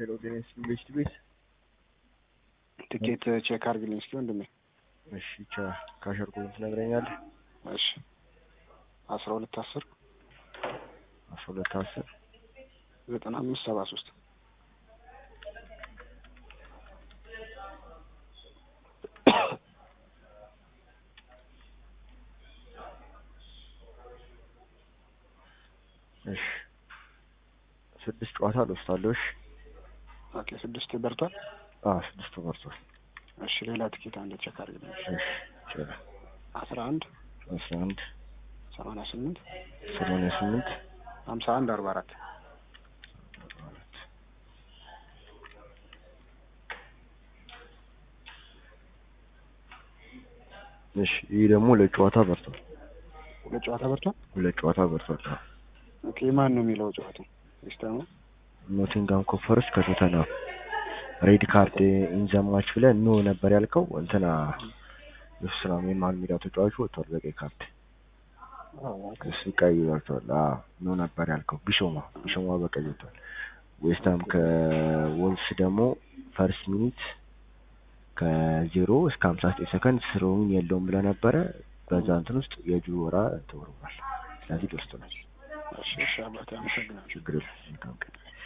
ሄሎ ጤና ኢንቨስት ቤት ትኬት ቼክ አድርግልኝ እስኪ ወንድሜ። እሺ ቻ ካሸርኩ ትነግረኛለህ? እሺ አስራ ሁለት አስር አስራ ሁለት አስር ዘጠና አምስት ሰባ ሶስት እሺ ስድስት ጨዋታ ልወስዳለሁ። እሺ ኦኬ ስድስት በርቷል። አዎ ስድስቱ በርቷል። እሺ ሌላ ትኬት አንድ ቼክ አድርግልኝ። እሺ ይቻላል። አስራ አንድ አስራ አንድ ሰማንያ ስምንት ሰማንያ ስምንት ሀምሳ አንድ አርባ አራት እሺ ይህ ደግሞ ሁለት ጨዋታ በርቷል። ሁለት ጨዋታ በርቷል። ሁለት ጨዋታ በርቷል። አዎ ኦኬ ማን ነው የሚለው ጨዋታው? ዌስትሃም ነው። ኖቲንጋም ኮፈርስ ከቶተናም ሬድ ካርድ ኢንዘማች ብለህ ኖ ነበር ያልከው። እንትና የሱስራም የመሀል ሜዳ ተጫዋቹ ወጥቷል በቀይ ካርድ አዎ ኦኬ እሱ ቀይ ወጥቷል። አዎ ኖ ነበር ያልከው። ቢሾማ ቢሾማ በቀይ ወጥቷል። ዌስትሃም ከወልስ ደግሞ ፈርስት ሚኒት ከዜሮ እስከ ሀምሳ ዘጠኝ ሰከንድ ስሮውን የለውም ብለህ ነበረ። በዛ እንትን ውስጥ የጁ ወራ ተወርቧል። ስለዚህ ደርሶናል። እሺ እሺ አባቴ አመሰግናለሁ። ችግር የለም። መልካም ቀን